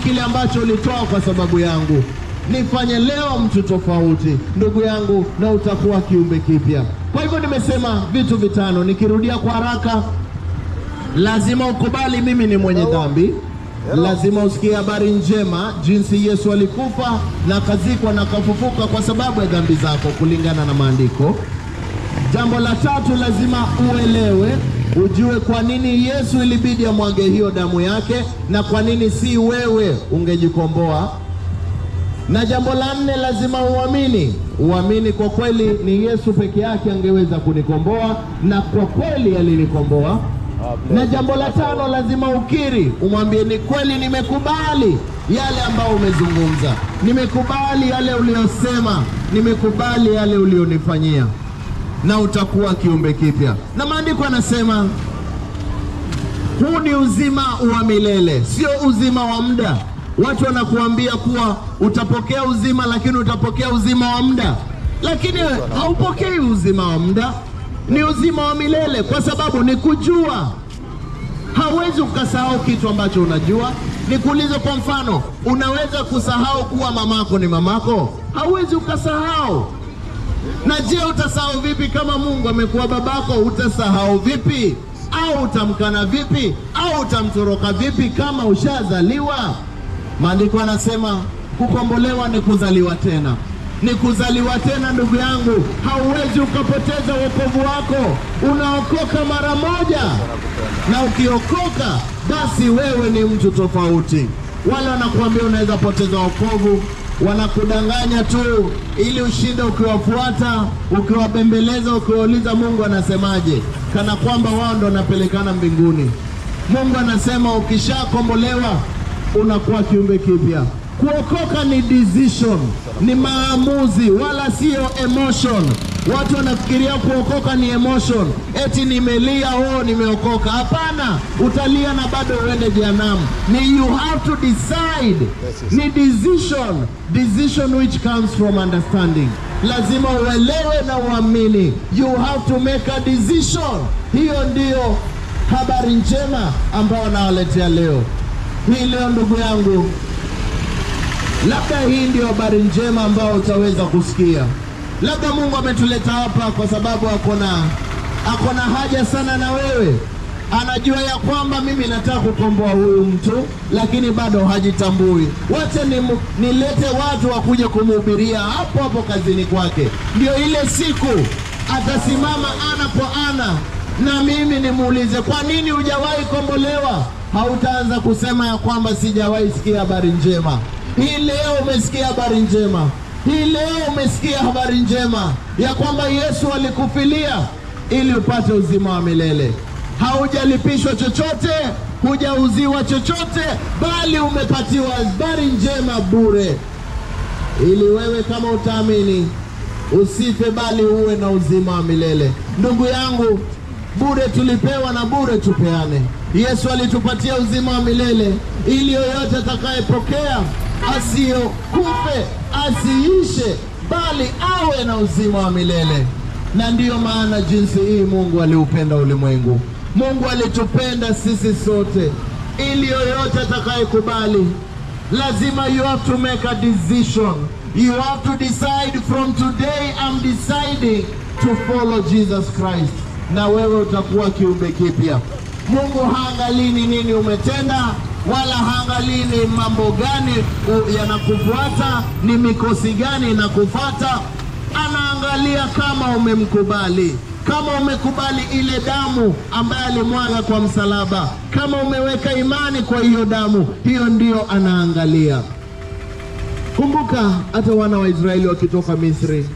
kile ambacho ulitoa kwa sababu yangu. Nifanye leo mtu tofauti, ndugu yangu, na utakuwa kiumbe kipya. Kwa hivyo nimesema vitu vitano, nikirudia kwa haraka. Lazima ukubali mimi ni mwenye dhambi. Lazima usikie habari njema, jinsi Yesu alikufa na akazikwa na akafufuka kwa sababu ya dhambi zako, kulingana na maandiko. Jambo la tatu, lazima uelewe, ujue kwa nini Yesu ilibidi amwage hiyo damu yake na kwa nini si wewe ungejikomboa. Na jambo la nne, lazima uamini, uamini kwa kweli ni Yesu peke yake angeweza kunikomboa, na kwa kweli alinikomboa. Na jambo la tano, lazima ukiri, umwambie ni kweli, nimekubali yale ambayo umezungumza, nimekubali yale uliyosema, nimekubali yale ulionifanyia na utakuwa kiumbe kipya. Na maandiko yanasema huu ni uzima wa milele, sio uzima wa muda. Watu wanakuambia kuwa utapokea uzima, lakini utapokea uzima wa muda, lakini haupokei uzima wa muda, ni uzima wa milele, kwa sababu ni kujua. Hauwezi ukasahau kitu ambacho unajua. Nikuulize kwa mfano, unaweza kusahau kuwa mamako ni mamako? Hauwezi ukasahau. Na je, utasahau vipi kama Mungu amekuwa babako? Utasahau vipi? Au utamkana vipi? Au utamtoroka vipi kama ushazaliwa? Maandiko yanasema kukombolewa ni kuzaliwa tena, ni kuzaliwa tena. Ndugu yangu, hauwezi ukapoteza wokovu wako. Unaokoka mara moja, na ukiokoka basi wewe ni mtu tofauti. Wale wanakuambia unaweza poteza wokovu wanakudanganya tu ili ushinde ukiwafuata, ukiwabembeleza, ukiwauliza Mungu anasemaje, kana kwamba wao ndo wanapelekana mbinguni. Mungu anasema ukishakombolewa unakuwa kiumbe kipya. Kuokoka ni decision, ni maamuzi, wala sio emotion. Watu wanafikiria kuokoka ni emotion, eti nimelia, oh, nimeokoka. Hapana, utalia na bado uende jehanamu. Ni you have to decide, ni decision, decision which comes from understanding. Lazima uelewe na uamini, you have to make a decision. Hiyo ndiyo habari njema ambayo nawaletea leo hii. Leo ndugu yangu, labda hii ndio habari njema ambayo utaweza kusikia. Labda Mungu ametuleta hapa kwa sababu akona akona haja sana na wewe. Anajua ya kwamba mimi nataka kukomboa huyu mtu, lakini bado hajitambui. Wacha ni, nilete watu wakuja kumhubiria hapo hapo kazini kwake, ndio ile siku atasimama ana kwa ana na mimi nimuulize, kwa nini hujawahi kombolewa? Hautaanza kusema ya kwamba sijawahi sikia habari njema. Hii leo umesikia habari njema. Hii leo umesikia habari njema ya kwamba Yesu alikufilia ili upate uzima wa milele. Haujalipishwa chochote, hujauziwa chochote, bali umepatiwa habari njema bure, ili wewe kama utaamini usife, bali uwe na uzima wa milele. Ndugu yangu, bure tulipewa na bure tupeane. Yesu alitupatia uzima wa milele ili yoyote atakayepokea asiyokufe asiishe, bali awe na uzima wa milele. Na ndiyo maana jinsi hii Mungu aliupenda ulimwengu. Mungu alitupenda sisi sote, ili yoyote atakayekubali, lazima you have to make a decision. You have to decide from today I'm deciding to follow Jesus Christ, na wewe utakuwa kiumbe kipya. Mungu haangalii ni nini umetenda wala haangalii ni mambo gani yanakufuata, ni mikosi gani inakufuata. Anaangalia kama umemkubali, kama umekubali ile damu ambaye alimwaga kwa msalaba, kama umeweka imani kwa hiyo damu, hiyo ndiyo anaangalia. Kumbuka hata wana wa Israeli wakitoka Misri,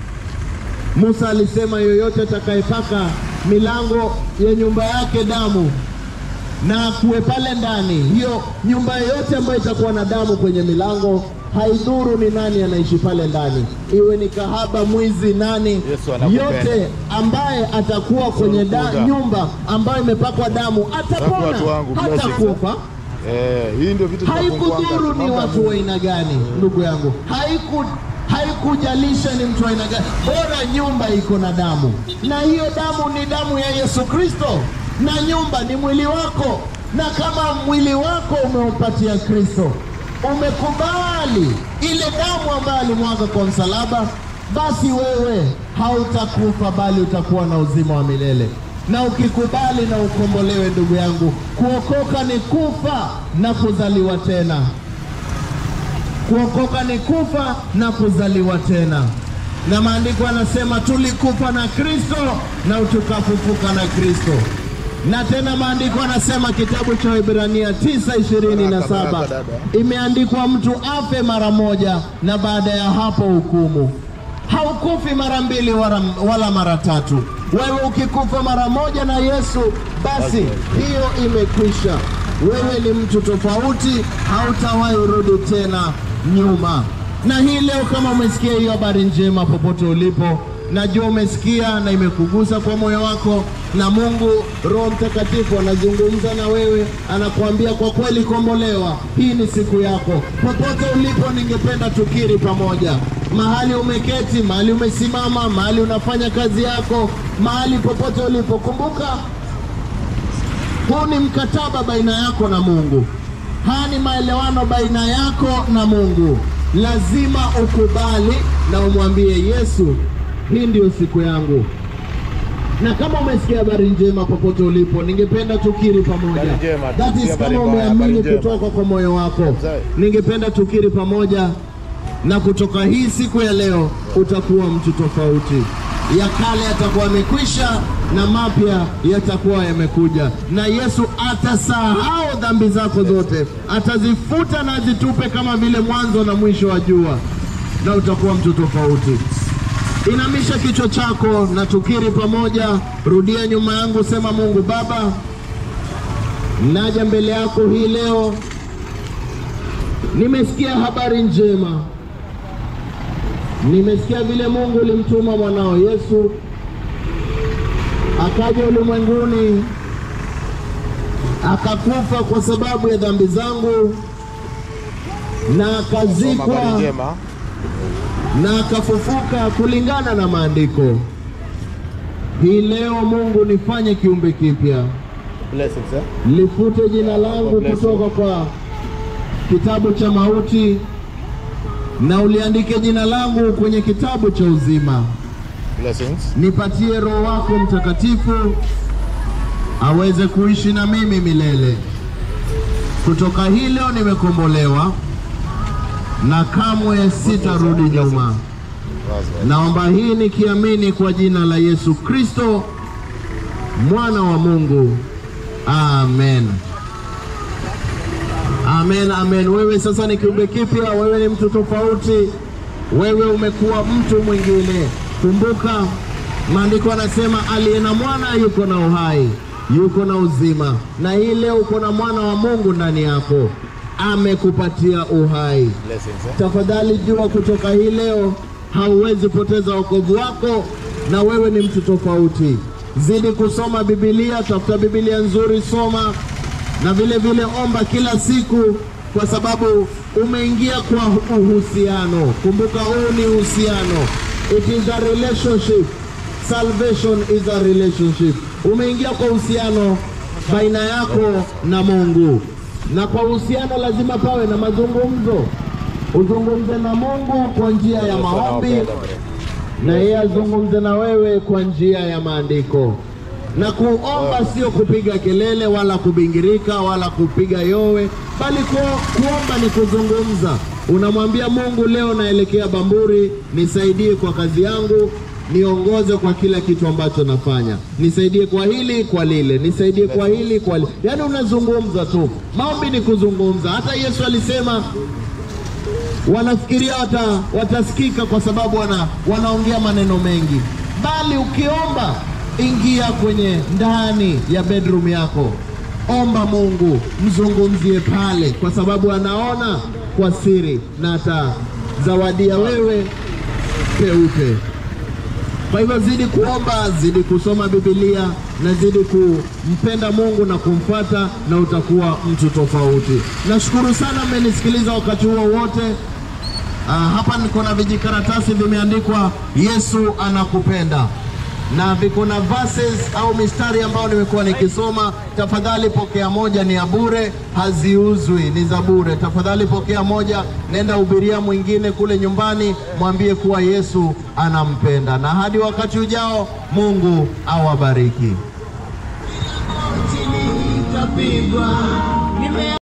Musa alisema yoyote atakayepaka milango ya nyumba yake damu na kuwe pale ndani, hiyo nyumba yoyote ambayo itakuwa na damu kwenye milango, haidhuru ni nani anaishi pale ndani, iwe ni kahaba, mwizi, nani, Yesu anakupenda. yote ambaye atakuwa kwenye da, Kuja. nyumba ambayo imepakwa damu Watu atapona, wangu, blessings. hatakufa. Eh, hii ndio vitu Haikudhuru tunafunguanga. ni Mambo ya watu Mungu. wa aina gani, ndugu yangu, haiku haikujalisha ni mtu wa aina gani, bora nyumba iko na damu, na hiyo damu ni damu ya Yesu Kristo, na nyumba ni mwili wako, na kama mwili wako umeupatia Kristo, umekubali ile damu ambayo alimwaga kwa msalaba, basi wewe hautakufa bali utakuwa na uzima wa milele. Na ukikubali na ukombolewe, ndugu yangu, kuokoka ni kufa na kuzaliwa tena. Kuokoka ni kufa na kuzaliwa tena, na maandiko yanasema tulikufa na Kristo na tukafufuka na Kristo. Na tena maandiko yanasema kitabu cha Waebrania 9:27 Baraka, dada. imeandikwa mtu afe mara moja na baada ya hapo hukumu. Haukufi mara mbili wala, wala mara tatu. Wewe ukikufa mara moja na Yesu, basi hiyo imekwisha. Wewe ni mtu tofauti, hautawahi rudi tena nyuma. Na hii leo, kama umesikia hiyo habari njema popote ulipo, najua umesikia na imekugusa kwa moyo wako, na Mungu Roho Mtakatifu anazungumza na wewe, anakuambia kwa kweli, kombolewa. Hii ni siku yako. Popote ulipo, ningependa tukiri pamoja, mahali umeketi, mahali umesimama, mahali unafanya kazi yako, mahali popote ulipo, kumbuka huu ni mkataba baina yako na Mungu. Haya ni maelewano baina yako na Mungu. Lazima ukubali na umwambie Yesu, hii ndiyo siku yangu. Na kama umesikia habari njema popote ulipo, ningependa tukiri pamoja. Habari njema, That tusikie is habari kama mbaya, umeamini habari njema. kutoka kwa moyo wako, Sawa. ningependa tukiri pamoja, na kutoka hii siku ya leo utakuwa mtu tofauti. Ya kale yatakuwa yamekwisha na mapya yatakuwa yamekuja, na Yesu atasahau dhambi zako zote, atazifuta na azitupe kama vile mwanzo na mwisho wa jua, na utakuwa mtu tofauti. Inamisha kichwa chako na tukiri pamoja. Rudia nyuma yangu, sema: Mungu Baba, naja mbele yako hii leo, nimesikia habari njema, nimesikia vile Mungu ulimtuma mwanao Yesu akaja ulimwenguni akakufa kwa sababu ya dhambi zangu na Soma habari akazikwa njema. na akafufuka kulingana na maandiko. Hii leo Mungu, nifanye kiumbe kipya, Blessings, eh? lifute jina langu God bless you. kutoka kwa kitabu cha mauti na uliandike jina langu kwenye kitabu cha uzima. Blessings. Nipatie Roho wako Mtakatifu aweze kuishi na mimi milele. Kutoka hii leo nimekombolewa na kamwe sitarudi nyuma. Wazi, Naomba hii nikiamini kwa jina la Yesu Kristo mwana wa Mungu. Amen. Amen, amen. Wewe sasa ni kiumbe kipya, wewe ni mtu tofauti, wewe umekuwa mtu mwingine. Kumbuka maandiko yanasema aliye na mwana yuko na uhai, yuko na uzima, na hii leo uko na mwana wa Mungu ndani yako, amekupatia uhai. Blessings, eh? Tafadhali jua kutoka hii leo hauwezi poteza wokovu wako, na wewe ni mtu tofauti. Zidi kusoma Biblia, tafuta Biblia nzuri, soma na vile vile omba kila siku, kwa sababu umeingia kwa uhusiano. Kumbuka, huu ni uhusiano, it is a relationship. Salvation is a relationship. Umeingia kwa uhusiano baina yako na Mungu, na kwa uhusiano lazima pawe na mazungumzo. Uzungumze na Mungu kwa njia ya maombi na yeye azungumze na wewe kwa njia ya maandiko. Na kuomba sio kupiga kelele wala kubingirika wala kupiga yowe, bali ku, kuomba ni kuzungumza. Unamwambia Mungu, leo naelekea Bamburi, nisaidie kwa kazi yangu, niongoze kwa kila kitu ambacho nafanya, nisaidie kwa hili kwa lile, nisaidie kwa hili kwa lile. Yaani unazungumza tu. Maombi ni kuzungumza. Hata Yesu alisema wanafikiria wata, watasikika kwa sababu wana, wanaongea maneno mengi, bali ukiomba, ingia kwenye ndani ya bedroom yako, omba Mungu, mzungumzie pale, kwa sababu anaona kwa siri na atazawadia wewe peupe. Kwa hivyo zidi kuomba, zidi kusoma Biblia na zidi kumpenda Mungu na kumfuata, na utakuwa mtu tofauti. Nashukuru sana mmenisikiliza wakati huo wote. Ah, hapa niko na vijikaratasi vimeandikwa Yesu anakupenda. na viko na verses au mistari ambayo nimekuwa nikisoma. Tafadhali pokea moja, ni ya bure, haziuzwi, ni za bure. Tafadhali pokea moja, nenda hubiria mwingine kule nyumbani, mwambie kuwa Yesu anampenda. Na hadi wakati ujao, Mungu awabariki.